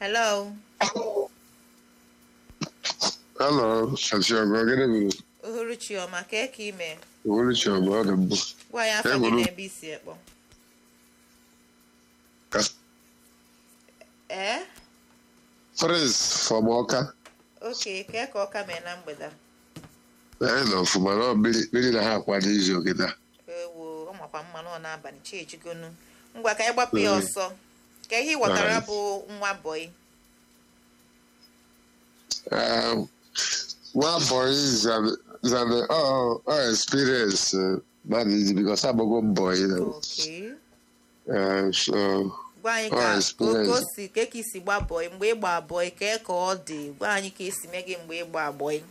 hello Hello, Asiago, gịnị bụ uhuruchi ọma kee ka ime Uhuruchi ọma ọ dị mbụ? gwa ya afọ gị Ehuru. na ebe isi ekpọ Ka- ee Praise from Ọka. oke kee ka ọka mee na mgbede a? Anyị nọ ọfụma na ọ mmiri mmiri na ha akwado izu oge taa. ewo ọ makwa mma nọ n'abalị chi ejigonu ngwa ka anyị gbapụ ya ọsọ ka ihe ị ghọtara Alright. bụ nwa bọyị Um, Nwa boy is an is an oh oh experience uh, man easy because agbago mbọ you know. oke Uh, so gwa anyị Ọ ka experience. ka o si ka ka isi gba bọyị mgbe ị gba bọyị kee ka ọ dị gwa anyị ka esi mee gị mgbe ị gba bọyị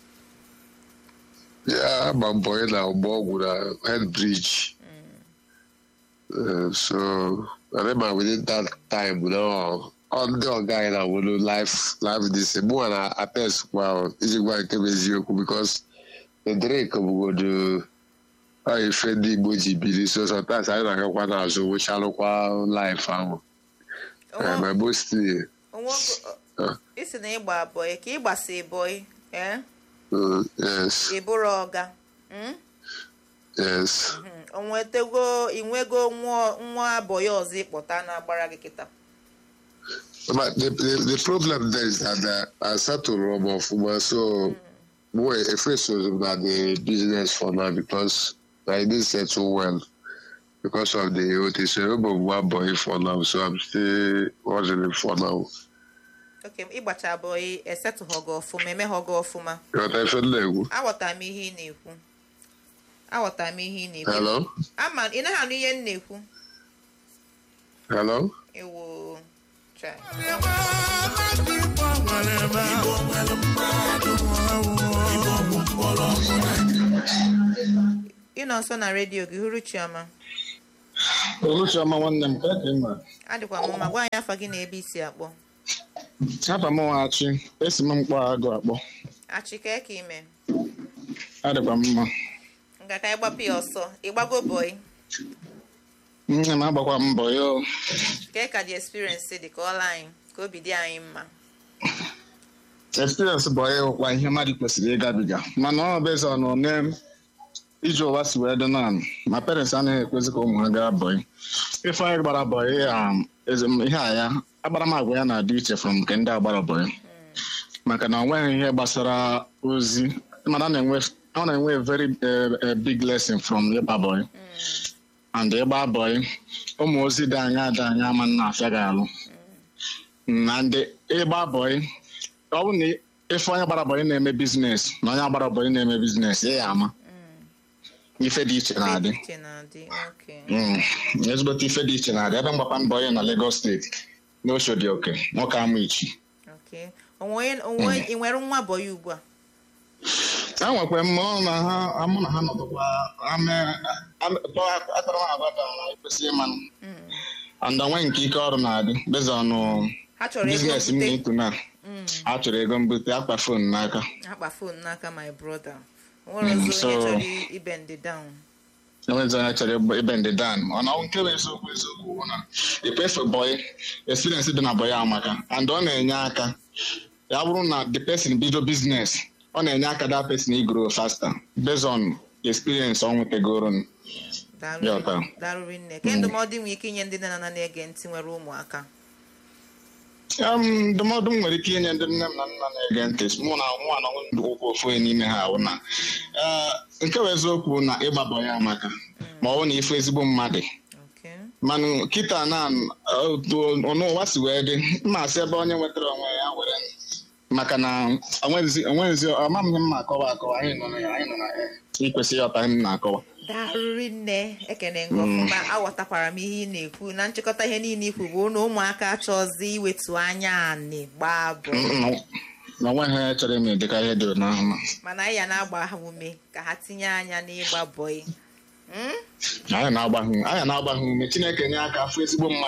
yeah, agba mbọ na ọgbọ ọgwụ na head bridge. Uh, so I remember within that time you know ọ ndị ọga anyị na-awụrụ life life this mụ na attest kwa iji gwa nke bụ eziokwu because the drink bụgodo ọ ife ndị Igbo ji biri so sometimes anyị na-agakwa n'azụ wụchalụkwa life ahụ Eh, my mostly onwe ogo- uh, isi na ịgba bọyị ka ị gbasa bọyị ee uh, yes ị bụrụ ọga mm? yes Mhm. o nwetego inwego nwa nwa bọyị ọzọ ịkpọta na-agbara gị kịta but the, the, the problem there is that uh, I settled Rob ọfụma so boy efeso na the business for now because I didn't settle well because of the OT so Rob one boy for now so I'm still hustling for now oke ịgbacha bọyị esetụghọ gị ọfụma emeghọ gị ọfụma but I feel like aghọtara m ihe ị na-ekwu aghọtara m ihe ị na-ekwu hello ama ị naghị anụ ihe m na-ekwu hello ewo chai. ị nọ nso na redio gị hụrụ chioma Oluchiọma nwanne m ka ka ị nwere adịkwa m mma gwa anyị afa gị na ebe isi akpọ afa m nwachi esi m mkpọ agụ akpọ achịkee ka ime adịkwa m mma nga ka anyị gbapụ ya ọsọ ịgbago bọyị nne m agbakwa mbọ ya o. kee ka dị experience dị ka ọla anyị ka obi dị anyị mma experience bụ ya ụkwa ihe mmadụ kwesịrị ịgabiga mana ọ bụ eze ọnụ ne iji ụwa si wee dị naanị ma parents anaghị ekwezi ka ụmụ ha gaa bọyị ife anyị gbara bọyị um, eze m- ihe a ya agbara m agwa ya na-adị iche from nke ndị agbara bọyị maka na ọ nweghị ihe gbasara ozi mana ọ na-enwe ọ na-enwe a very eh, eh, big lesson from ịgba bọyị and ịgba bọyị ụmụ ozi dị anya dị anya ama nna afịa gị alụ na ndị ịgba bọyị ọ bụrụ na ife onye gbara bọyị na-eme biznes na onye gbara bọyị na-eme biznes ị ya ama ife dị iche na-adị Iche na-adị oke Mm, ezigbote ife dị iche na-adị ebe mgbakwa mbọ onye na Lagos steeti n'Oshodi oke nwoke ama ichi oke onwe onye- onwe ị nwere nwa bọyị ugbu a a nwekwa m ọ na ha mụ na ha nọdụkwa ame- ame- tọ- akpara m agwa ka na ekwesịghị ịmanụ and onwe nke ike ọrụ na-adị beza ọnụ ha chọrọ ego biznes m mbute na-etu na a chọrọ ego mbute akpa fon n'aka akpa fon n'aka my brother o nwere Mm, ọzọ onye so- chọrọ i- ibe ndị down enwezi onye chọrọ ịgba- ibe ndị dan mana ọ nke bụ eziokwu eziokwu bụ na ipefe bọyị experience dị na bọyị amaka and ọ na-enye aka ya bụrụ na the person bido business ọ na-enye aka that person igro faster based on experience ọ nwetagoro Daalụ- Ya, taa. daalụrị nne ke ndụmọdụ nwere ike inye ndị nne na nna na-ege ntị nwere ụmụaka Um, ndụmọdụ m nwere ike inye ndị nne m na nna na-ege ntị mụ na nwa na ụkwụ ofu onye n'ime ha ahụ na eh, nke bụ eziokwu na ịgba bọyị amaka ma ọ bụ na ife ezigbo mmadụ oke mana kịta na otu ọnụụwa si wee dị mma asị ebe onye nwetara onwe ya were maka na onwezi onwezi ọma m ihe m na-akọwa akọwa anyị nọ na ya anyị nọ na ya ikwesịghị ọta ihe m na-akọwa daalụrị nne ekene ngị ọfụma aghọtakwara m ihe ị na-ekwu na nchịkọta ihe niile ikwu bụ na ụmụaka achọzi iwetu anya anị gbaa bọ na onweghị onye chọrọ ime dịka ihe dị n'ahụ mana anyị ya na-agba ha ume ka ha tinye anya n'ịgba bọyị Mm? anyị na-agba ha anyị na-agba ha ume Chineke nye aka afụ ezigbo mmadụ